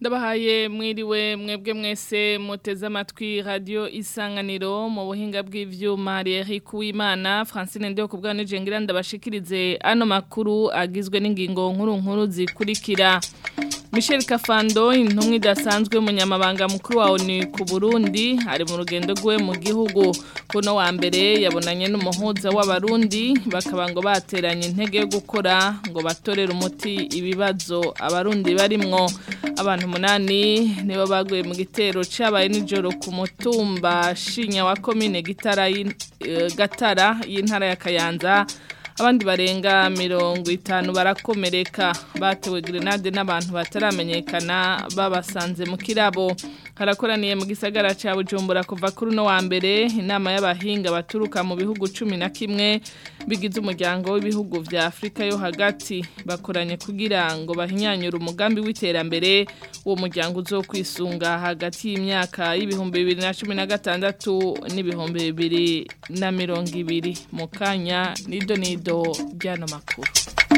ndabahaye mwiriwe mwebwe mwese muteze amatwi radio isanganiro mu buhinga bw'ivyuma Eric Uwimana Francine Ndio kubwa nije ngira ndabashikirize ano makuru agizwe n'ingingo nkuru nkuru zikurikira Michel Kafando intumwa idasanzwe munyamabanga mukuru wa ONU ku Burundi ari mu rugendo rwe mu gihugu kuno wa mbere yabonanye n'umuhuza w'abarundi bakaba ngo bateranye intege yo gukora ngo batorere umuti ibibazo abarundi barimwo abantu umunani nibo baguye mu gitero cyabaye nijoro ku mutumba shinya wa komine gitara gatara y'intara ya kayanza abandi barenga mirongo itanu barakomereka batewe grenade n'abantu bataramenyekana babasanze mu kirabo harakoraniye mu gisagara cya bujumbura kuva kuri uno wa mbere inama y'abahinga baturuka mu bihugu cumi na kimwe bigize umuryango w'ibihugu vya afurika yo hagati bakoranye kugira ngo bahinyanyure umugambi w'iterambere uwo muryango uzokwisunga hagati y'imyaka y'ibihumbi bibiri na cumi na gatandatu n'ibihumbi bibiri na mirongo ibiri mu kanya nido nido ry'ano makuru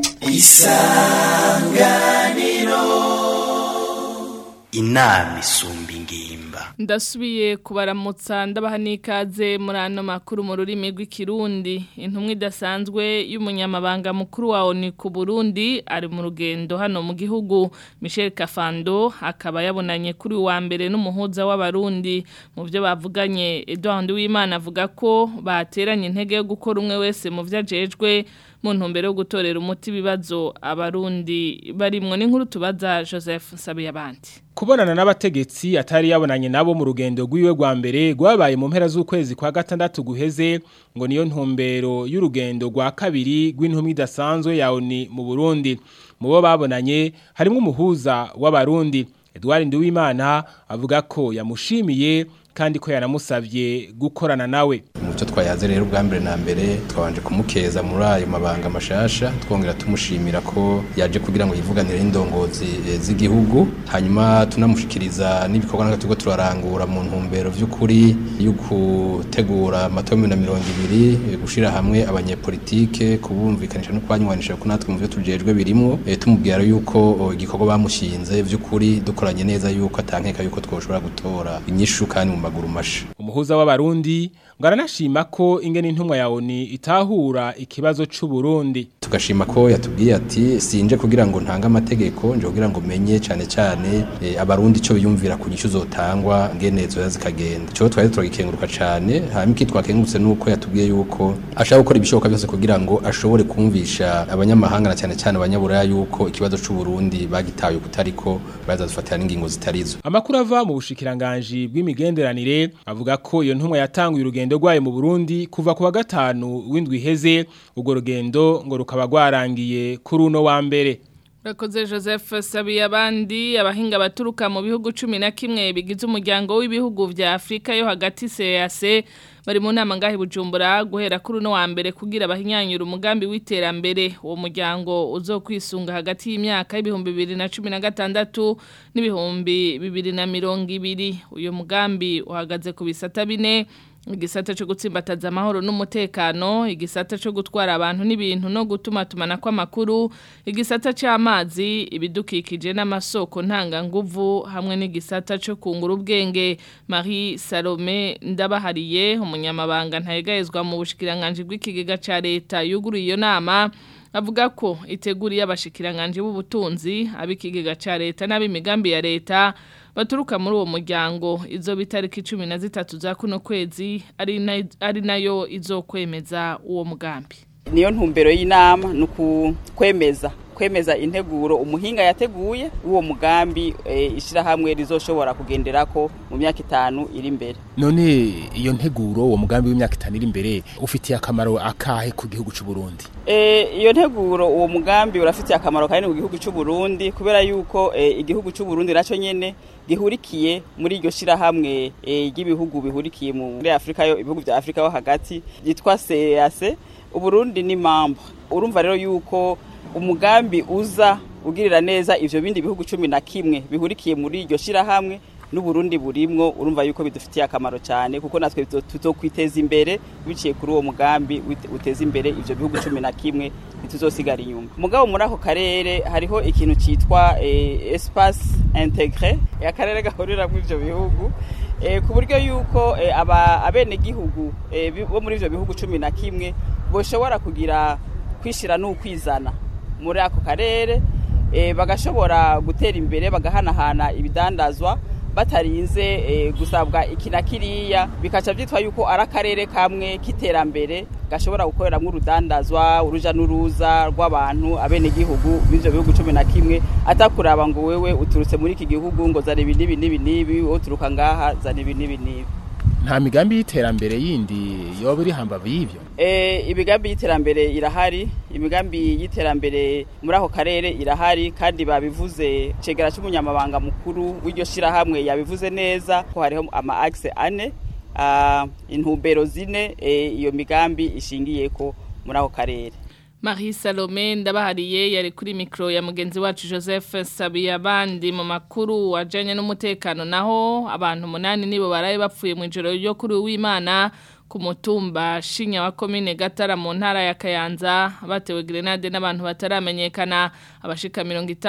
isanganiro inama isumba ingimba ndasubiye kubaramutsa ndabaha n'ikaze muri ano makuru mu rurimi rw'ikirundi intumwa idasanzwe y'umunyamabanga mukuru wa ONU ku Burundi ari mu rugendo hano mu gihugu Michel Kafando akaba yabonanye kuri wa mbere n'umuhuza w'abarundi mu byo bavuganye Edouard Uwimana avuga ko bateranye intege yo gukora umwe wese mu vyo ajejwe mu ntumbero yo gutorera umuti ibibazo abarundi barimwo n'inkuru tubaza Joseph Sabiyabandi kubonana n'abategetsi atari yabonanye nabo mu rugendo rw'iwe rwa mbere rwabaye mu mpera z'ukwezi kwa gatandatu guheze ngo niyo ntumbero y'urugendo rwa kabiri rw'intumwa idasanzwe ya ONU mu Burundi mu bo babonanye harimo umuhuza w'abarundi Edouard Nduwimana avuga ko yamushimiye kandi ko yanamusavye gukorana nawe mu cyo twayaze rero ubwa mbere na mbere twabanje kumukeza muri ayo mabanga mashasha twongera tumushimira ko yaje kugira ngo yivuganire indongozi e, z'igihugu hanyuma tunamushikiriza n'ibikorwa natwe turiko turarangura mu ntumbero vy'ukuri yo gutegura amatora na mirongo ibiri gushira hamwe abanyepolitike kubumvikanisha no kubanywanisha ko natwe mu vyo tujejwe birimwo e, tumubwira yuko igikorwa bamushinze vy'ukuri dukoranye neza yuko atankeka yuko twoshobora gutora inyishu kandi mu maguru masha umuhuza w'abarundi ngo aranashima ko ingene intumwa ya ONU itahura ikibazo c'u Burundi tugashima ko yatubwiye ati sinje kugira ngo ntanga amategeko nje kugira ngo menye cyane cyane e, abarundi cyo biyumvira ku nyishu zotangwa ngene zo zikagenda cyo twari turagikenguruka cyane hanyuma iki twakengurutse nuko yatubwiye yuko ashaka gukora ibishoboka byose kugira ngo ashobore kumvisha abanyamahanga na cyane cyane abanyaburaya yuko ikibazo c'u Burundi bagitaye kutariko bazadufatira n'ingingo zitarizo amakuru ava mu bushikiranganje bw'imigenderanire avuga ko iyo ntumwa yatanguye urugendo rwayo mu Burundi kuva ku wa gatanu w'indwi iheze urwo rugendo ngo rukaba rwarangiye kuri uno wa mbere Rakoze Joseph Sabiye abandi abahinga baturuka mu bihugu 11 bigize umuryango w'ibihugu vya Afrika yo hagati CAC bari mu nama ngahi bujumbura guhera kuri uno wa mbere kugira abahinyanyura umugambi w'iterambere uwo muryango uzokwisunga hagati y'imyaka y'ibihumbi bibiri na cumi na gatandatu n'ibihumbi bibiri na mirongo ibiri uyu mugambi uhagaze ku bisata bine igisata cyo gutsimbataza amahoro n'umutekano igisata cyo gutwara abantu n'ibintu no gutuma tumana kw'amakuru igisata cy'amazi ibidukikije n'amasoko ntanganguvu hamwe n'igisata cyo kungura ubwenge Marie Salome ndabahariye umunyamabanga ntayegayezwa mu bushikiranganje bw'ikigega ca leta yuguruye iyo nama avuga ko iteguriye abashikiranganje b'ubutunzi abikigega ca leta n'abimigambi ya leta baturuka muri uwo muryango izo bitariki 13 za kuno kwezi ari na, ari nayo izokwemeza uwo mugambi niyo ntumbero y'inama nuku kwemeza kwemeza integuro umuhinga yateguye uwo mugambi e, ishirahamwe rizoshobora kugenderako mu myaka itanu iri imbere none iyo nteguro uwo mugambi w'imyaka itanu iri imbere ufitiye akamaro akahe ku gihugu c'u Burundi e, iyo nteguro uwo mugambi urafitiye akamaro kanini ku gihugu c'u Burundi kubera yuko e, igihugu c'u Burundi naco nyene gihurikiye muri iryo shirahamwe ry'ibihugu bihurikiye muri Afrika yo ibihugu vya Afrika yo hagati yitwa CEAC Uburundi ni membre urumva rero yuko umugambi uza ugirira neza ivyo bindi bihugu cumi na kimwe bihurikiye muri iryo shirahamwe n'uburundi burimwo urumva yuko bidufitiye akamaro cyane kuko natwe tuzokwiteza imbere biciye kuri uwo mugambi uteza imbere ivyo bihugu cumi na kimwe ntituzosigara inyuma mugabo muri ako karere hariho ikintu citwa eh, espace integre akarere gahuriramwo ivyo bihugu eh, ku buryo yuko eh, aba abenegihugu eh, bi- bo muri ivyo bihugu cumi na kimwe boshobora kugira kwishira n'ukwizana muri ako karere eh, bagashobora gutera imbere bagahanahana ibidandazwa batarinze eh, gusabwa iki na kiriya bikaca vyitwa yuko ari akarere kamwe k'iterambere gashobora gukoreramwo urudandazwa uruja n'uruza rw'abantu abenegihugu b'ivyo bihugu cumi na kimwe atakuraba ngo wewe uturutse muri iki gihugu ngo zana ibi n'ibi n'ibi n'ibi wowe uturuka ngaha zana ibi n'ibi n'ibi nta migambi y'iterambere yindi yoba iri hambavu y'ivyo Eh, imigambi y'iterambere irahari imigambi y'iterambere muri ako karere irahari kandi babivuze cegera c'umunyamabanga mukuru w'iryo shirahamwe yabivuze neza ko hariho ama axe ane ah, intumbero zine eh, iyo migambi ishingiyeko muri ako karere Marie Salome ndabahariye yari kuri mikro ya mugenzi wacu Joseph Sabiye abandi mu makuru wajanye n'umutekano naho abantu munani nibo baraye bapfuye mu ijoro ryo kuri w'Imana ku mutumba Shinya wa commune Gatara mu ntara ya Kayanza batewe grenade n'abantu bataramenyekana abashika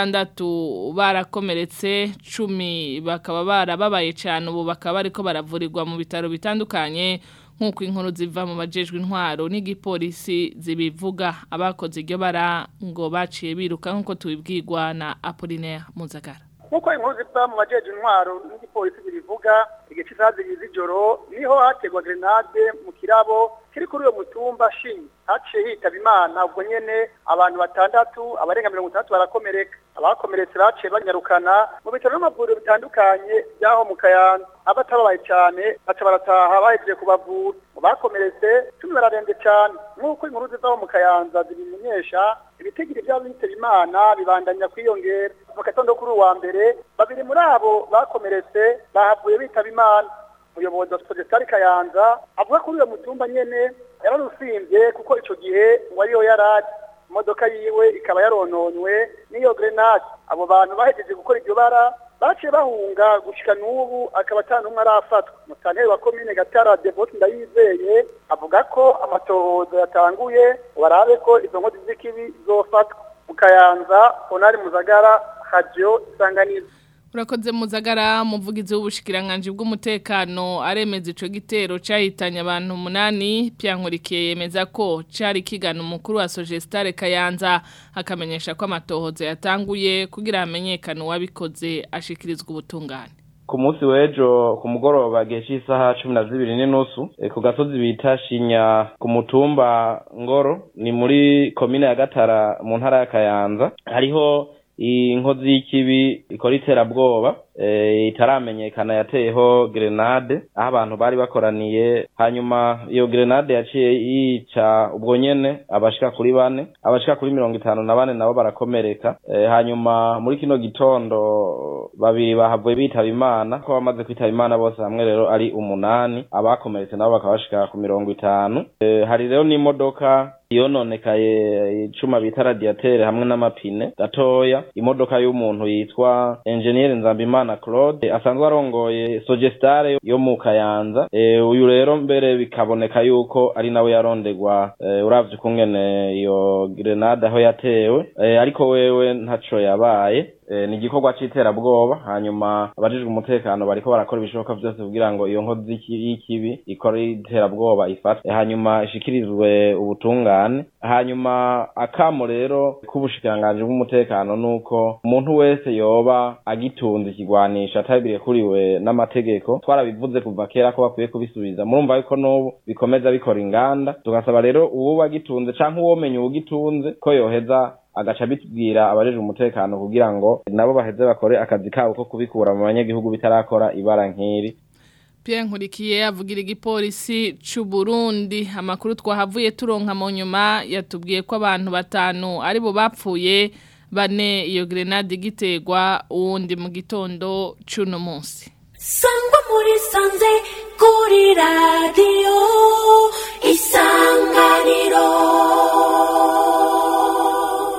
60 barakomeretse 10 bakaba barababaye cyane ubu bakaba bariko baravurirwa mu bitaro bitandukanye nk'uko inkuru ziva mu bajejwe intwaro n'igipolisi zibivuga abakoze iryo bara ngo baciye biruka nk'uko tubibwirwa na Apollinaire Muzagara nk'uko inkuru ziva mu bajeje intwaro n'igipolisi bibivuga igihe cy'isaha zibiri z'ijoro niho hategwa grenade mu kirabo kiri kuri uyo mutumba shinyi haciye hitaba imana ubwo nyene abantu batandatu abarenga mirongo itandatu barakomereka abakomeretse baciye banyarukana mu bitaro n'amavuriro bitandukanye by'aho mu kayanza abatababaye cyane baca barataha bahejeje kubavura mu bakomeretse cumi bararembye cyane nk'uko inkuru zivaho mu kayanza zibimenyesha ibitigiri by'abitaba imana bibandanya kwiyongera mu gatondo kuri uwa mbere babiri muri abo bakomeretse bahavuye bitaba imana umuyobozi wa sipodesitari kayanza avuga kuri uyo mutumba nyene yararusimbye kuko ico gihe ngo ariyo yarari imodoka yiwe ikaba yarononywe n'iyo grenade abo bantu bahejeje gukora iryo bara baciye bahunga gushika n'ubu akaba ata n'umwe arafatwa musanteri wa komine gatara devote ndayizeye avuga ko amatohoza yatanguye barabe ko izo nkozi z'ikibi zofatwa mu kayanza onari muzagara radio isanganiza Urakoze muzagara muvugizi w'ubushikiranganje bw'umutekano aremeza ico gitero cahitanye abantu umunani pyankurikiye yemeza ko cari kigana umukuru wa Sogestare Kayanza akamenyesha ko amatohoza yatanguye kugira hamenyekane uwabikoze ashikirizwa ubutungane ku munsi w'ejo ku mugoroba gihe cy'isaha cumi na zibiri n'inusu eh, ku gasozi bita shinya ku mutumba ngoro ni muri komine ya gatara mu ntara ya kayanza hariho inkozi y'ikibi ikora iterabwoba eh, itaramenyekana yateyeho grenade aho abantu bari bakoraniye hanyuma iyo grenade yaciye yica ubwo nyene abashika kuri bane abashika kuri mirongo itanu na bane nabo barakomereka eh, hanyuma muri kino gitondo babiri bahavuye bitaba imana ko bamaze kwitaba imana bose hamwe rero ari umunani abakomeretse nabo bakaba bashika ku mirongo itanu eh, hari rero n'imodoka yononekaye icuma bita radiatere hamwe n'amapine gatoya imodoka y'umuntu yitwa engineer Nzambimana Claude asanzwe arongoye Sogestare yo mu Kayanza e, uyu rero mbere bikaboneka yuko ari nawe yarondegwa e, uravye ukungene iyo grenade aho yatewe e, ariko wewe ntaco yabaye e, ni igikorwa c'iterabwoba hanyuma abajijwe umutekano bariko barakora ibishoboka vyose kugira ngo iyo nkozi y'iki- y'ikibi ikora iterabwoba ifatwe hanyuma ishikirizwe ubutungane hanyuma akamo rero k'ubushikiranganji bw'umutekano nuko umuntu wese yoba agitunze ikigwanisha atabirikuriwe n'amategeko twarabivuze kuva kera ko bakwiye kubisubiza murumva yuko n'ubu bikomeza bikora inganda tugasaba rero uwo agitunze canke uwomenya uwugitunze ko yoheza agaca bitubwira abajejwe umutekano kugira ngo nabo baheze bakore akazi kabo ko kubikura mu banyagihugu bitarakora ibara nk'iri Pierre Nkurikiye avugira igipolisi c'u Burundi amakuru twahavuye turonka mu nyuma yatubwiye ko abantu batanu ari bo bapfuye bane iyo grenade igiterwa uwundi mu gitondo c'uno munsi sangwa muri sanze kuri radiyo isanganiro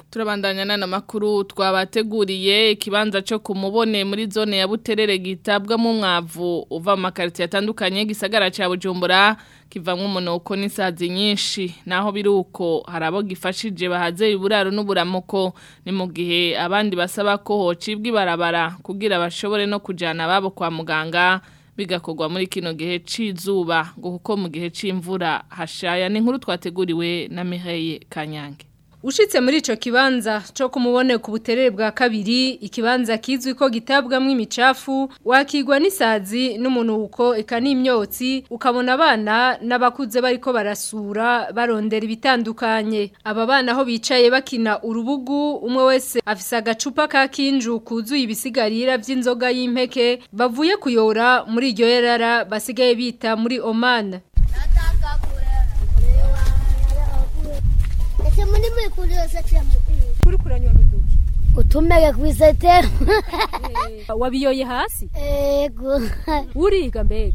Turabandanya nana makuru twabateguriye ikibanza cyo kumubone muri zone ya Buterere gitabwamo umwavu uva mu makariti atandukanye gisagara ca Bujumbura kivamwe umunoko n'isazi nyinshi naho biruko harabo gifashije bahaze iburaro n'uburamuko ni mu gihe abandi basaba ko hocibwa ibarabara kugira bashobore no kujana babo kwa muganga bigakorwa muri kino gihe cizuba ngo kuko mu gihe c'imvura hashaya ni inkuru twateguriwe na Mireille Kanyange Ushitse muri ico kibanza cyo kumubone ku buterere bwa kabiri ikibanza kizwi ko gitabwamwo imicafu wakigwa n'isazi n'umunuko eka n'imyotsi ukabona abana n'abakuze bariko barasura barondera ibitandukanye aba bana aho bicaye bakina urubugu umwe wese afise agacupa ka kinju kuzuye ibisigarira vy'inzoga y'impeke bavuye kuyora muri iryo yerara basigaye bita muri Oman Ese muri muri kurira satira mu kuri kuranywa ruduki utumege kwisetera wabiyoye hasi ego uriga mbega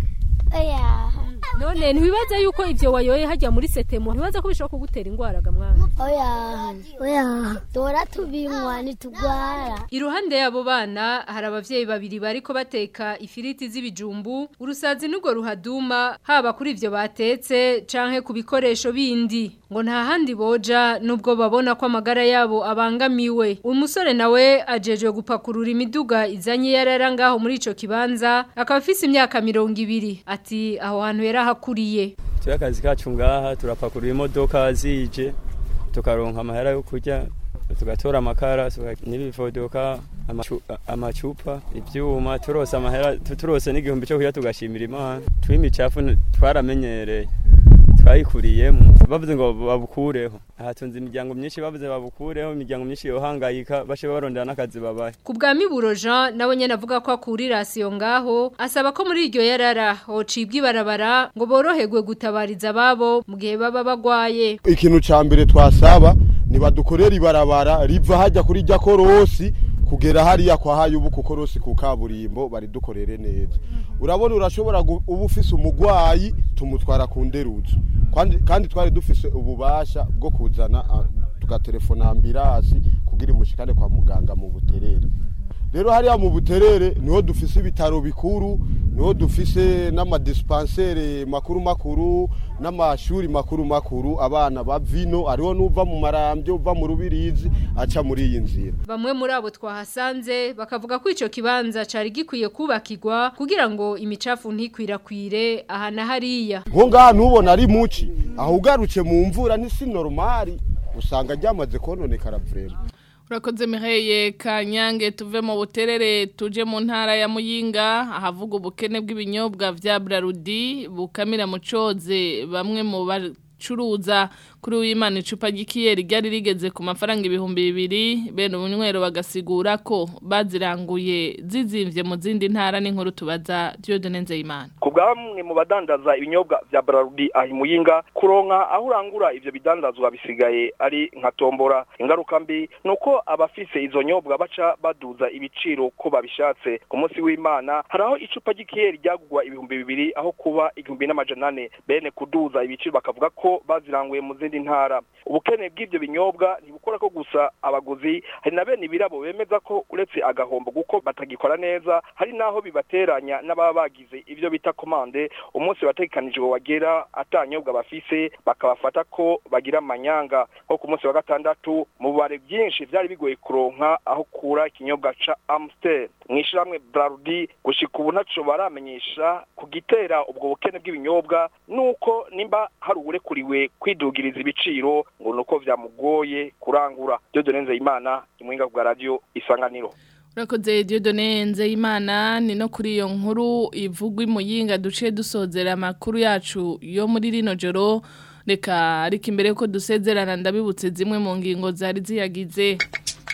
oya none ntibibaza yuko ivyo wayoye hajya muri setemo ntibaza ko bishobora kugutera ingwara ga mwana oya oya dora tubinywa nitugwara iruhande y'abo bana hari abavyeyi babiri bariko bateka ifiriti z'ibijumbu urusazi n'urwo ruhaduma haba kuri ivyo batetse canke ku bikoresho bindi ngo nta handi boja nubwo babona ko amagara yabo abangamiwe umusore nawe ajejwe gupakurura imiduga izanye yarara ngaho muri ico kibanza akaba afise imyaka mirongo ibiri ati aho hantu yarahakuriye turi akazi kacu ngaha turapakurura imodoka zije tukaronka amahera yo kurya tugatora amakara n'ibivodoka amacu- amacupa ivyuma turose amahera tu- turose n'igihumbi cyo kurya tugashimira imana twimicafu n- twaramenyereye twayikuriyemo bavuze ngo babukureho hatunze imiryango myinshi bavuze babukureho imiryango myinshi yohangayika bashe barondera n'akazi babahe Ku bwa Miburo Jean nawe nyene avuga ko akurira rasiyo ngaho asaba ko muri iryo yarara hocibwa ibarabara ngo boroherwe gutabariza ababo mu gihe baba bagwaye ikintu ca mbere twasaba nibadukorera ibarabara riva hajya kuri rya korosi kugera hariya kwa hayubu ku korosi ku kaburimbo baridukorere neza urabona urashobora gu- uba ufise umugwayi tumutwara ku nderuzo kandi, kandi twari dufise ububasha bwo kuzana ah, tugatelefona ambirasi kugira imushikane kwa muganga mu buterere rero hariya mu buterere niho dufise ibitaro bikuru niho dufise n'amadispansere makuru makuru n'amashuri makuru makuru abana bavino ariho n'uva mu marambyo uva mu rubirizi aca muri iyi nzira Bamwe muri abo twahasanze bakavuga ko ico kibanza cari gikwiye kubakirwa kugira ngo imicafu ntikwirakwire aha na hariya nko ngaha ntubona ari muci aho ugarutse mu mvura ni si normali usanga ryamaze kononekara vrema Urakoze Mireille Kanyange tuve mu buterere tuje mu ntara ya Muyinga ahavuga ubukene bw'ibinyobwa vya Brarudi bukamira mu coze bamwe mu bacuruza kuri w'Imana icupa ry'ikiyeri ryari rigeze ku mafaranga ibihumbi bibiri bene ubunywero bagasigura ko baziranguye zizimvye mu zindi ntara n'inkuru tubaza Dieudonne Nzeyimana ku bwa bamwe mu badandaza ibinyobwa vya Brarudi aho imuyinga kuronka aho urangura ivyo bidandazwa bisigaye ari nka tombora ingaruka mbi nuko abafise izo nyobwa baca baduza ibiciro ko babishatse ku munsi w'Imana haraho icupa ry'ikiyeri ryagurwa ibihumbi bibiri aho kuba igihumbi n'amajana ane bene kuduza ibiciro bakavuga ko baziranguye mu zindi ntara ubukene bw'ivyo binyobwa ntibukora ko gusa abaguzi hari na bene ibirabo bemeza ko uretse agahombo kuko batagikora neza hari naho bibateranya n'ababa bagize ivyo bita komande umunsi wategekanijwe wagera atanyobwa bafise bakabafata ko bagira amanyanga nko ku munsi wa gatandatu mu bubare byinshi vyari bigoye kuronka aho kura ikinyobwa ca Amstel mw'ishiramwe Brarudi gushika ubu ntaco baramenyesha ku gitera ubwo bukene bw'ibinyobwa nuko nimba hari uwurekuriwe kwidugiriza ibiciro ngo nuko vyamugoye kurangura Dieudonne Nzeyimana imwinga bwa radio isanganiro Urakoze Dieudonne Nzeyimana ni no kuri iyo nkuru ivugwa imuyinga duce dusozera amakuru yacu yo muri rino joro reka ariko imbere ko dusezerana ndabibutse zimwe mu ngingo zari ziyagize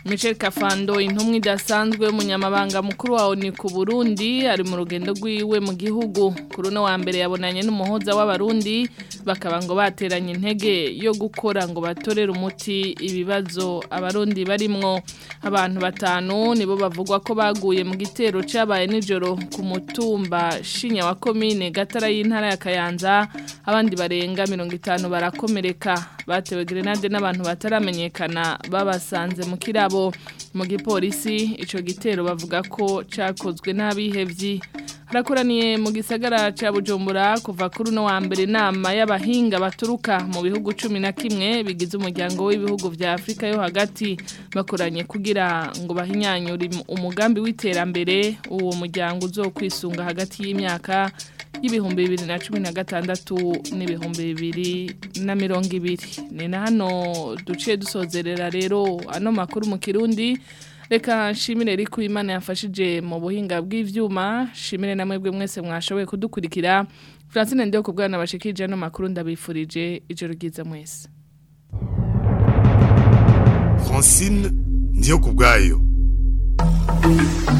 Michel Kafando intumwa idasanzwe umunyamabanga mukuru wa ONU ku Burundi ari mu rugendo rwiwe mu gihugu kuri no wa mbere yabonanye n'umuhoza w'abarundi bakaba ngo bateranye intege yo gukora ngo batorere umuti ibibazo abarundi barimwo abantu batanu nibo bavugwa ko baguye mu gitero cabaye nijoro ku mutumba shinya wa komine gatara y'intara ya Kayanza abandi barenga 50 barakomereka batewe grenade n'abantu bataramenyekana babasanze mu kirabo mu gipolisi ico gitero bavuga ko cakozwe n'abihevyi harakoraniye mu gisagara ca Bujumbura kuva kuri no wa mbere nama y'abahinga baturuka mu bihugu cumi na kimwe bigize umuryango w'ibihugu vya Afrika yo hagati bakoranye kugira ngo bahinyanyure umugambi w'iterambere uwo muryango uzokwisunga hagati y'imyaka y'ibihumbi bibiri na cumi na gatandatu n'ibihumbi bibiri na mirongo ibiri ni na hano duciye dusozerera rero ano makuru mu kirundi reka nshimire riko imana yafashije mu buhinga bw'ivyuma shimire na mwebwe mwese mwashoboye kudukurikira Francine ndio kubwana bashikije ano makuru ndabifurije ijoro ryiza mwese Francine ndio kubwayo